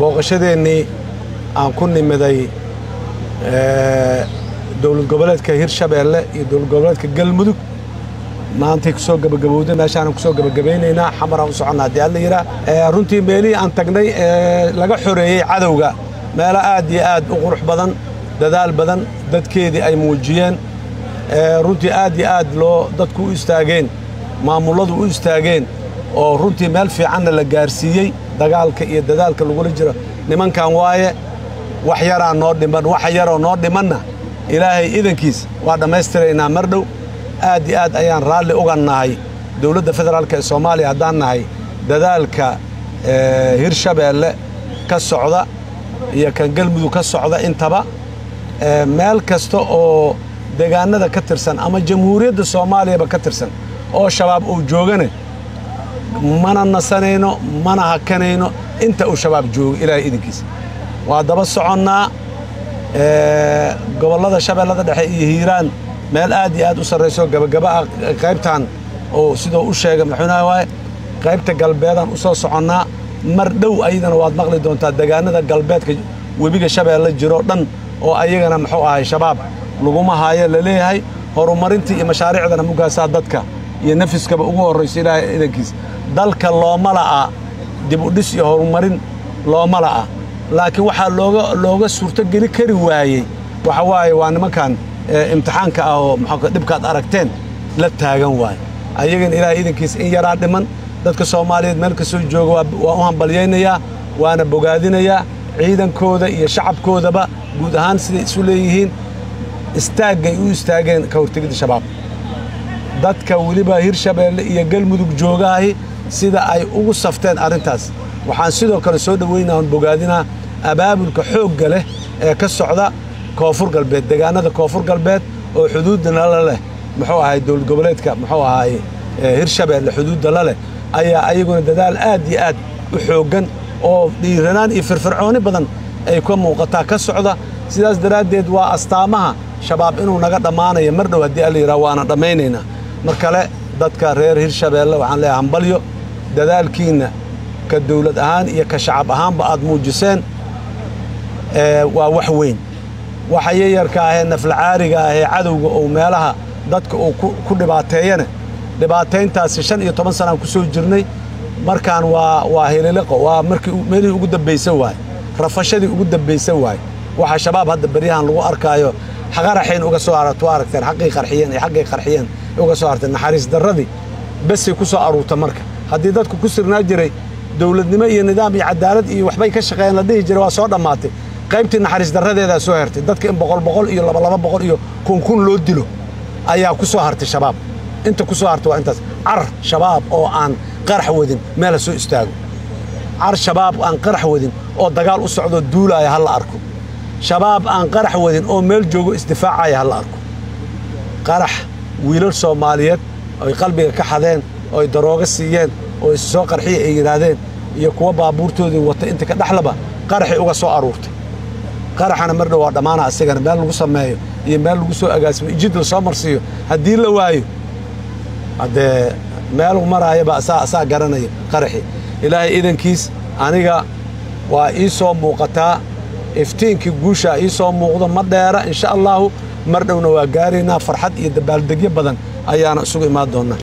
booqashadeennii aan ku nimiday dowlad goboleedka hirshabeelle iyo dowlad goboleedka galmudug maantay kusoo gabagabowday meeshaanan kusoo gabagabaynaynaa xamaraan u soconnaa haddii alla yidhaah runtii meelihii aan tagnay ee laga xoreeyey cadowga meelo aad iyo aad u qurux badan dadaal badan dadkeedii ay muujiyeen runtii aad iyo aad loo dadku u istaageen maamulladu u istaageen oo runtii meel fiicanna la gaarsiiyey dagaalka iyo dadaalka lagula jiro nimankan waaye wax yaraa noo dhiman waxa yaroo noo dhimanna ilaahay idankiis waa dhammaystiraynaa mar dhow aad iyo aad ayaan raalli uga nahay dowladda federaalk ee soomaaliya haddaan nahay dadaalka hirshabeelle ka socda iyo kan galmudug ka socda intaba meel kasta oo deegaanada ka tirsan ama jamhuuriyadda soomaaliyaba ka tirsan oo shabaab uu joogane mana nasanayno mana hakanayno inta uu shabaab joogo ilaahay idinkiisa waa daba soconnaa gobollada shabeellada dhexe iyo hiiraan meel aad iyo aad u sarrayso gabagaba ah qaybtan oo sidoo u sheegay madaxweynaha waaye qaybta galbeedaan u soo soconnaa mar dhow ayadana waad maqli doontaa deegaanada galbeedka webiga shabeelle jiroo dhan oo ayagana muxuu ahay shabaab laguma haayo la leeyahay horumarintii iyo mashaariicdana mugaasaa dadka iyo nafiskaba ugu horrayso ilaahay idankiis dalka looma la'a dib u dhis iyo horumarin looma la'a laakiin waxaa looga looga suurtogeli kari waayey waxa waaye waa nimankan imtixaanka ah oo maxaa dhibkaad aragteen la taagan waaye ayagana ilaahay idankiis in yaraa dhiman dadka soomaaliyeed meel kastoo jooga waa u hambalyaynayaa waana bogaadinayaa ciidankooda iyo shacabkoodaba guud ahaan siday isu leeyihiin istaaggay u istaageen ka hortegidda shabaab dadka weliba hirshabeelle iyo galmudug joogahay sida ay ugu safteen arrintaas waxaan sidoo kale soo dhoweynaa on bogaadinaa abaabulka xoogga leh ee ka socda koonfur galbeed deegaanada koonfur galbeed oo xuduudda nala leh muxuu ahay dowlad goboleedka muxuu ahay hirshabeelle xuduudda la leh ayaa ayaguna dadaal aad iyo aad u xooggan oo dhiiranaan iyo firfircooni badan ay ka muuqataa ka socda sidaas daraaddeed waa astaamaha shabaab inuu naga dhammaanayo mar dhow haddii alla yidhaha waana dhammaynaynaa mar kale dadka reer hirshabeelle waxaan leeyahay hambalyo dadaalkiinna ka dawlad ahaan iyo ka shacab ahaanba aad muujiseen waa wax weyn waxa yayarka ahee naflacaariga ahee cadowga oo meelaha dadka uu ku dhibaateeyane dhibaatayntaasi shan iyo toban sanaan ku soo jirnay markaan waa waa hililiqo waa markii meelihii ugu dambaysan waaye rafashadii ugu dambaysan waaye waxa shabaab hadda beryahan lagu arkaayo qaraxayn uga soo aragto aragteen xaqii qarxiyeen iyo xaggay qarxiyeen uga soo aragteen naxariis darradii besay ku soo aruurta marka haddii dadku ku sirnaa jiray dowladnimo iyo nidaam iyo cadaalad iyo waxbay ka shaqeeyeen la dhihi jiray waa soo dhammaatay qaybtii naxariis darradeedaa soo hertay dadka in boqol boqol iyo labalaba boqol iyo kun kun loo dilo ayaa ku soo hartay shabaab inta ku soo hartay waa intaas car shabaab oo aan qarax wadin meela soo istaago car shabaab aan qarax wadin oo dagaal u socdoo duulaaya ha la arko shabaab aan qarax wadin oo meel joogo isdifaacaya ha la arko qarax wiilal soomaaliyeed oy qalbiga ka xadeen ooy darooga siiyeen oo is soo qarxiya ay yidhaahdeen iyo kuwa baabuurtoodii wata inta ka dhexlaba qaraxay uga soo aruurtay qaraxana mar dhow waa dhammaana asigana meel lagu sameeyo iyo meel lagu soo agaasimo ijid la soo marsiiyo haddii la waayo haddee meel maraayaba asaa asaa garanaya qaraxii ilaahay idankiis aniga waa ii soo muuqataa iftiinkii guushaa ii soo muuqdo ma dheera insha allaahu mar dhowna waa gaaraynaa farxad iyo dabaaldegyo badan ayaana isugu imaan doonnaa